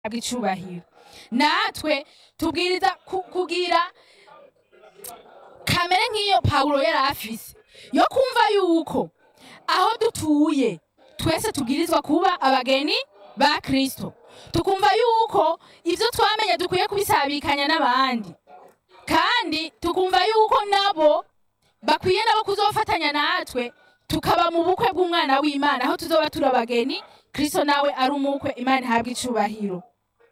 icubahiro natwe tubwiriza ku- kugira kamere nk'iyo pawulo yari afise yo kumva yuko aho dutuye twese tubwirizwa kuba abageni ba kristo tukumva yuko ibyo twamenye dukwiye kubisabikanya n'abandi kandi tukumva yuko nabo bakwiye nabo kuzofatanya natwe tukaba mu bukwe bw'umwana w'imana aho tuzoba turi abageni kristo nawe ari umukwe imana ihabwa icubahiro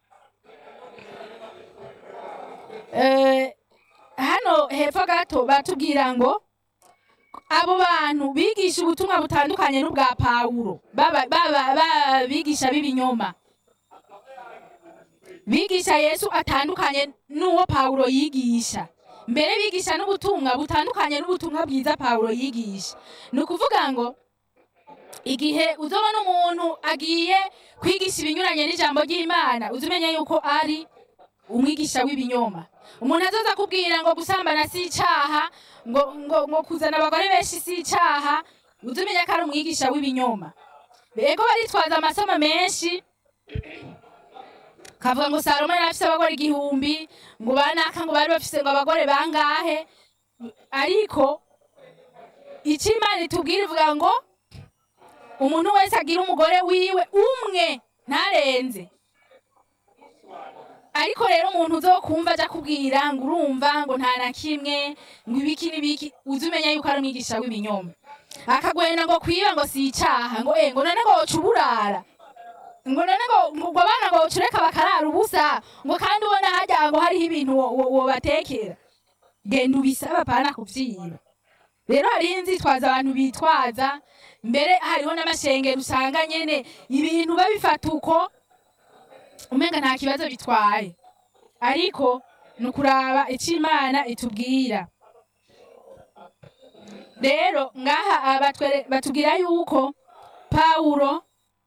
Eh, hano hepfo gato batubwira ngo abo bantu bigisha ubutumwa butandukanye n'ubwa pawulo baba baba- baba bigisha b'ibinyoma bigisha yesu atandukanye n'uwo pawulo yigisha mbere bigisha n'ubutumwa butandukanye n'ubutumwa bwiza pawulo yigisha ni ukuvuga ngo igihe uzobona umuntu agiye kwigisha ibinyuranye n'ijambo ry'imana uzi umenya yuko ari umwigisha w'ibinyoma umuntu azoza akubwira ngo gusambana si icaha ngo, ngo, ngo kuzana abagore benshi si icaha uzi umenya ko ari umwigisha w'ibinyoma bego baritwaza amasomo menshi kavuga ngo salomo yari afise abagore igihumbi ngo banaka ngo bari bafise ngo abagore bangahe ariko ico imana itubwira ivuga ngo umuntu wese agira umugore wiwe umwe ntarenze ariko rero umuntu uzokumva aja kubwira ngo urumva ngo nta na kimwe ngo ibiki n'ibiki uzi umenya yuko ari umwigisha w'ibinyoma akagwenda ngo kwiba ngo si icaha ngo eh ngo none ngo woca uburara ngo none ngo ngo ngo abana ngo woca bakarara ubusa ngo kandi ubona hajya ngo hariho ibintu wo- wo- wobatekera genda ubisaba pana kuvyiba rero hariho inzitwaza abantu bitwaza mbere hariho n'amashengero usanga nyene ibintu babifata uko umenga nta kibazo bitwaye ariko ni ukuraba icyo imana itubwira rero ngaha aba batwere- batubwira yuko pawulo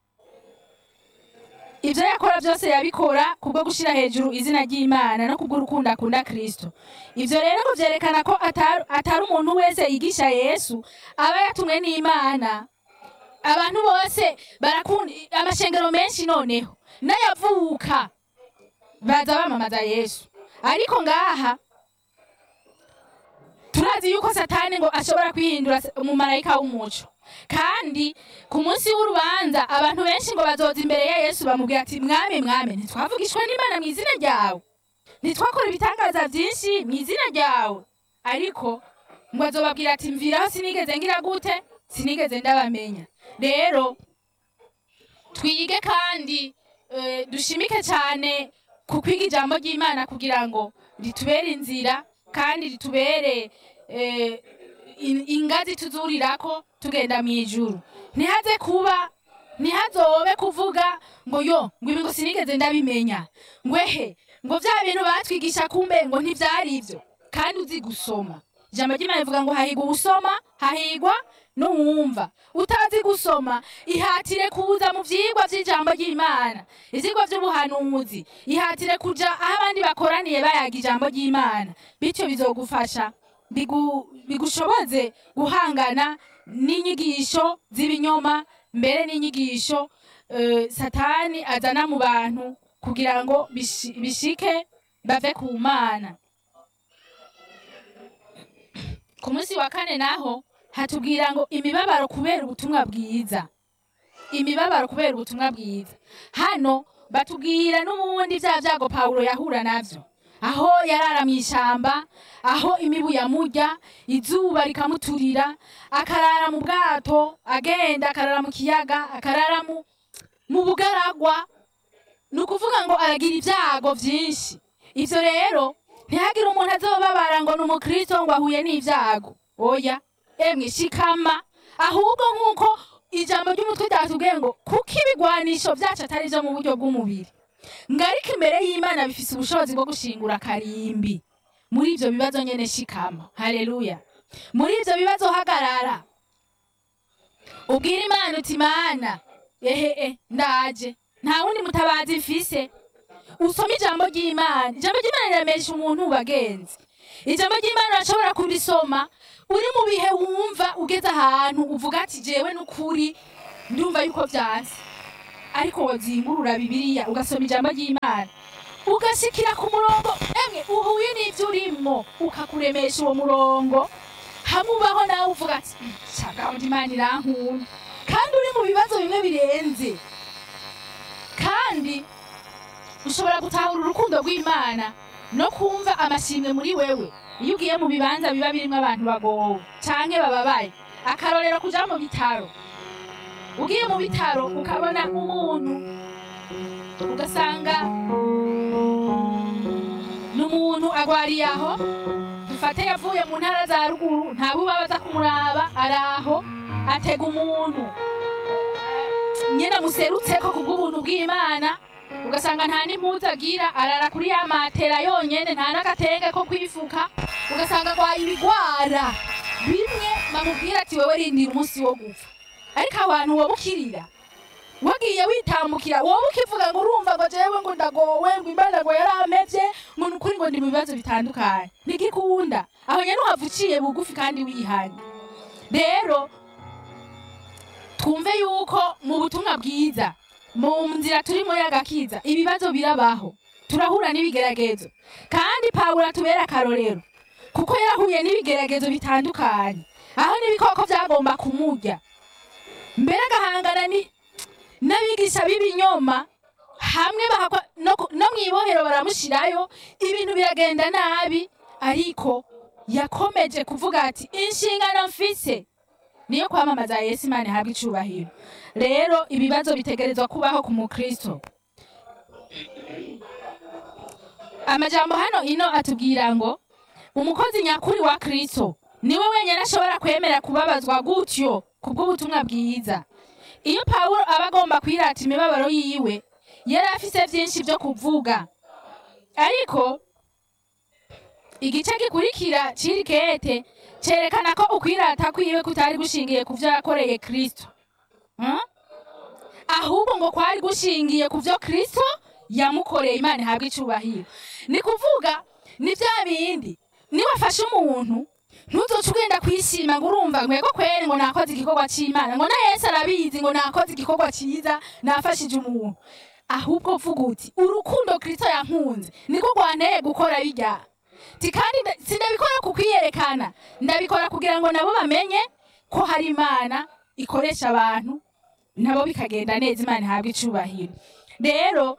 ibyo yakora byose yabikora kubwo gushyira hejuru izina ry'imana no kubw'urukundo akunda kristo ibyo rero ngo byerekana ko atari atari umuntu wese yigisha yesu aba yatumwe n'imana abantu bose barakunda amashengero menshi noneho n'ayavuka baza bamamaza yesu ariko ngaha turazi yuko satani ngo ashobora kwihindura se- umumarayika w'umuco kandi ku munsi w'urubanza abantu benshi ngo bazoza imbere ya yesu bamubwira ati mwami mwami ntitwavugishwa n'imana mu izina ryawe ntitwakora ibitangaza byinshi mu izina ryawe ariko ngo azobabwira ati mviraho sinigeze ngira gute sinigeze ndabamenya rero twige kandi eh, dushimike cyane ku kwiga ijambo ry'imana kugira ngo ritubere inzira kandi ritubere eh, in- ingazi tuzurirako tugenda mu ijuru ntihaze kuba ntihazobe kuvuga ngo yo ngo ibi ngo sinigeze ndabimenya ngwehe ngo bya bintu batwigisha kumbe ngo ntivyari ivyo kandi uzi gusoma ijambo ry'imana rivuga ngo hahigwa ubusoma hahigwa n'uwumva utazi gusoma ihatire kuza mu vyigwa vy'ijambo ry'imana ivyigwa vy'ubuhanuzi ihatire kuja aho abandi bakoraniye bayaga ijambo ry'imana bityo bizogufasha bigu- bigushoboze guhangana n'inyigisho z'ibinyoma mbere n'inyigisho eh, satani azana mu bantu kugira ngo bishi- bishike bave ku mana ku munsi wa kane naho hatubwira ngo imibabaro kubera ubutumwa bwiza imibabaro kubera ubutumwa bwiza hano batubwira n'ubundi bya byago pawulo yahura navyo aho yarara mu ishamba aho imibu yamurya izuba rikamuturira akarara mu bwato agenda akarara mu kiyaga akarara mu, mu bugaragwa ni ukuvuga ngo aragira ibyago byinshi ivyo rero ntihagire umuntu azobabara ngo ni umukristo ngo ahuye n'ibyago oya emwe shikama ahubwo nk'uko ijambo ry'umutwe ryatubwiye ngo kuko ibigwanisho byacu atari byo mu buryo bw'umubiri ngo ariko imbere y'imana bifise ubushobozi bwo gushingura karimbi muri ivyo bibazo nyene shikama haleluya muri ivyo bibazo hagarara ubwira imana uti mana ehe ndaje nta wundi mutabazi mfise usome ijambo ry'imana ijambo ry'imana riremesha umuntu bagenzi ijambo ry'imana urashobora kurisoma uri mu bihe wumva ugeze ahantu uvuga ati jewe n'ukuri ndumva yuko vyanse ariko wazingurura bibiliya ugasoma ijambo ry'imana ugashikira ku murongo emwe uhuye n'ibyo urimo ukakuremesha uwo murongo hamwe ubaho nawe uvuga ati cagahunda imana irankunda kandi uri mu bibazo bimwe birenze kandi ushobora gutahura urukundo rw'imana no kumva amashimwe muri wewe iyo ugiye mu bibanza biba birimo abantu bagowe canke bababaye akarorero kuja mu bitaro ugiye mu bitaro ukabona umuntu ugasanga ni umuntu agwariye aho dufate yavuye mu ntara za ruguru nta buba baza kumuraba ari aho atega umuntu nyine amuserutseko kubw'ubuntu bw'imana ugasanga nta n'impuzu agira arara kuri ya matera yonyene nta n'agatenge ko kwifuka ugasanga agwaye ibigwara bimwe bamubwira ati wewe rindira umunsi wo gupfa ariko abantu wowe ukirira wagiye witambukira wowe ukivuga ngo urumva ngo jewe ngo ndagowe ngo imana ngo yaramevye ngo ni ukuri ngo ndi mu bibazo bitandukanye ntigikunda aho nyene uhava uciye bugufi kandi wihanye rero twumve yuko mu butumwa bwiza mu nzira turimo y'agakiza ibibazo birabaho turahura n'ibigeragezo kandi pawulo atubera akarorero kuko yarahuye n'ibigeragezo bitandukanye aho n'ibikoko byagomba kumurya mbere agahangana ni n'abigisha b'ibinyoma hamwe bahakwa no, ku- no mu ibohero baramushirayo ibintu biragenda nabi ariko yakomeje kuvuga ati inshingano mfise niyo kwamamaza yesu imana ihabwa icubahiro rero ibibazo bitegerezwa kubaho ku mukristo amajambo hano ino atubwira ngo umukozi nyakuri wa kristo niwe wenyine ashobora kwemera kubabazwa gutyo kubw'ubutumwa bwiza iyo pawulo aba agomba kwirata imibabaro yiwe yari afise byinshi byo kuvuga ariko igice gikurikira c'iri kete cerekana ko ukwirata kwiwe kutari gushingiye ku vyo yakoreye kristo Hmm? ahubwo ngo kwari gushingiye ku vyo kristo yamukoreye imana ihabwa icubahiro ni kuvuga ni vya bindi niwafashe umuntu ntuzoca ugenda kwishima ngo urumva ngo yego kweri ngo nakoze igikorwa c'imana ngo na yesu arabizi ngo nakoze igikorwa ciza nafashije umuntu ahubwo vuga uti urukundo kristo yankunze niko rwanteye gukora birya ti kandi nda- sindabikora ku kwiyerekana ndabikora kugira ngo nabo bamenye ko hari imana ikoresha abantu nabo bikagenda neza imana ihabwa icubahiro rero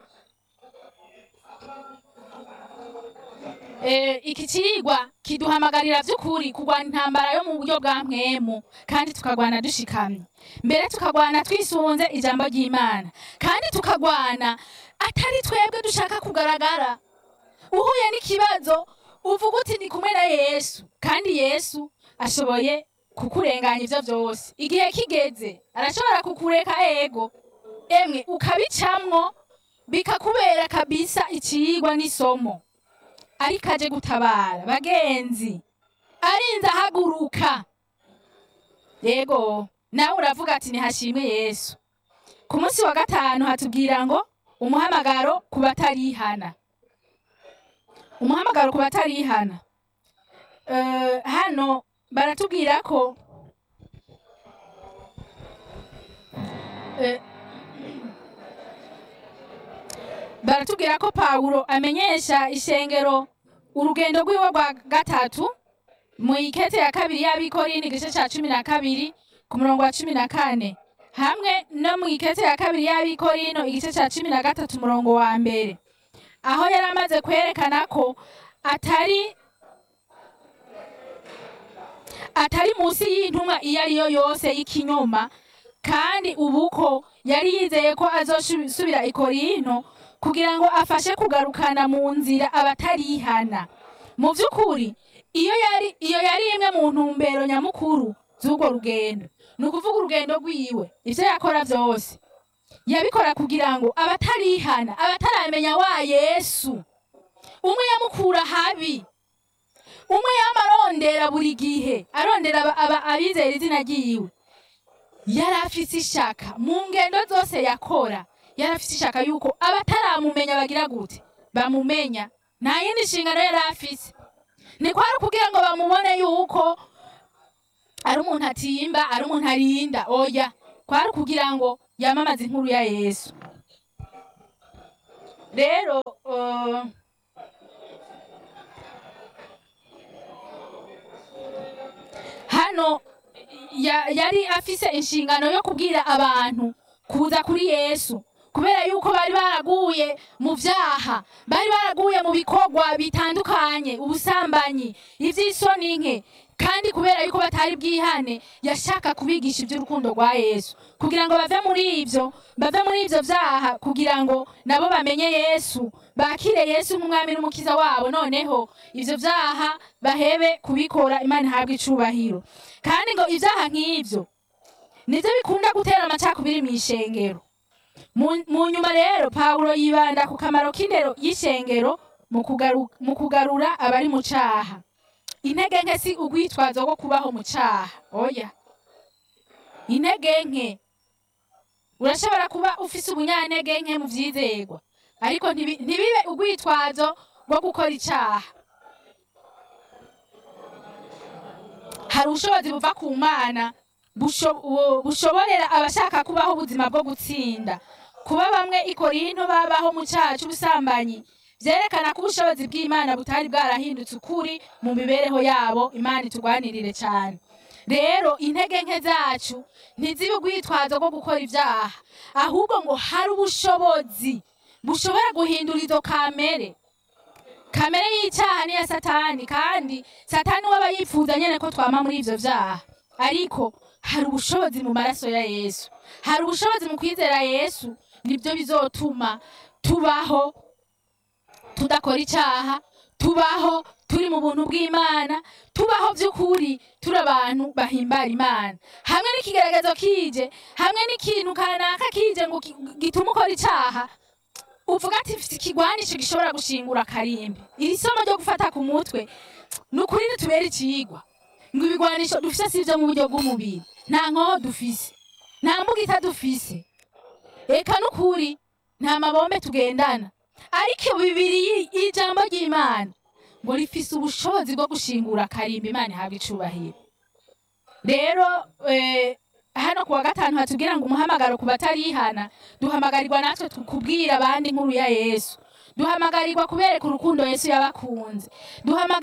eh, iki cigwa kiduhamagarira vy'ukuri kurwana intambara yo mu buryo bwa mpwemu kandi tukagwana dushikamye mbere tukagwana twisunze ijambo ry'imana kandi tukagwana atari twebwe dushaka kugaragara uhuye n'ikibazo uvuga uti ndi kumwe na yesu kandi yesu ashoboye kukurenganya ivyo vyose igihe kigeze arashobora kukureka ego emwe ukabicamwo bikakubera kabisa icigwa n'isomo ariko aje gutabara bagenzi arinze ahaguruka yego nawe uravuga ati nihashimwe yesu ku munsi wa gatanu hatubwira ngo umuhamagaro ku batarihana umuhamagaro ku batarihana Eh, hano baratubwira ko eh, baratubwira ko pawulo amenyesha ishengero urugendo rwiwe rwa gatatu mu ikete ya kabiri y'abikorini igice ca cumi na kabiri ku murongo wa cumi na kane hamwe no mu ikete ya kabiri y'abikorino igice ca cumi na gatatu umurongo wa mbere aho yari amaze kwerekana ko atari atari munsi y'intumwa iyo ari yo yose y'ikinyoma kandi ubu ko yari yizeye ko azosubira i korinto kugira ngo afashe kugarukana mu nzira abatarihana mu by'ukuri iyo yari iyo yari imwe mu ntumbero nyamukuru z'urwo rugendo ni ukuvuga urugendo rwiwe ibyo yakora byose yabikora kugira ngo abatarihana abataramenya wa yesu umwe yamukura habi umwe yama arondera buri gihe arondera aba- aba- abizera izina ryiwe yari afise ishaka mu ngendo zose yakora yari afise ishaka yuko abataramumenya bagira gute bamumenya nta yindi nshingano yari afise ni kwari kugira ngo bamubone yuko ari umuntu atimba ari umuntu arinda oya kwari ukugira ngo yamamaze inkuru ya yesu rero uh, hano ya- yari afise inshingano yo kubwira abantu kuza kuri yesu kubera yuko bari baraguye mu vyaha bari baraguye mu bikorwa bitandukanye ubusambanyi ivy'isoni nke kandi kubera yuko batari bwihane yashaka kubigisha iby'urukundo rwa yesu kugira ngo bave muri ivyo bave muri ivyo vyaha kugira ngo nabo bamenye yesu bakire yesu nk'umwami n'umukiza wabo noneho ivyo vyaha bahebe kubikora imana ihabwe icubahiro kandi ngo ivyaha nk'ivyo nivyo bikunda gutera amacakubiri mw'ishengero mu mu nyuma rero pawulo yibanda ku kamaro k'indero y'ishengero mu kugaru- mu kugarura abari mu caha intege nke si urwitwazo rwo kubaho mu caha oya intege nke urashobora kuba ufise ubunyantege nke mu vyizerwa ariko ntibi- ntibibe urwitwazo rwo gukora icaha hari ubushobozi buva ku mana busho- bu- bushoborera abashaka kubaho ubuzima bwo gutsinda kuba bamwe i korinto babaho mu caha c'ubusambanyi vyerekana ko ubushobozi bw'imana butari bwarahindutse ukuri mu mibereho yabo imana itugwanirire cane rero intege nke zacu ntizibe urwitwazo rwo gukora ivyaha ahubwo ngo hari ubushobozi bushobora guhindura izo kamere kamere y'icyaha ni iya satani kandi satani we aba yifuza nyine ko twama muri ivyo vyaha ariko hari ubushobozi mu maraso ya yesu hari ubushobozi mu kwizera yesu nibyo bizotuma tubaho tudakora icyaha tubaho turi mu buntu bw'imana tubaho by'ukuri turi abantu bahimbara imana hamwe n'ikigaragazo kije hamwe n'ikintu kanaka kije ngo ki- gitume ukora icyaha uvuga ati mfite ikigwanisho gishobora gushingura akarimbi iri somo ryo gufata ku mutwe ni ukuri ritubera ikiyigwa ngo ibigwanisho dufise si ibyo mu buryo bw'umubiri nta nkoho dufise nta mbugita dufise eka n'ukuri nta mabombe tugendana ariko bibiri y- y'ijambo ry'imana ngo rifise ubushobozi bwo gushingura akarimbi imana ihabwa icubahiro rero eh, hano kuwa gatanu hatubwira ngo umuhamagaro ku batarihana duhamagarirwa natwe tu- kubwira abandi inkuru ya yesu duhamagarirwa kubereka urukundo yesu yabakunze duhamagarirwa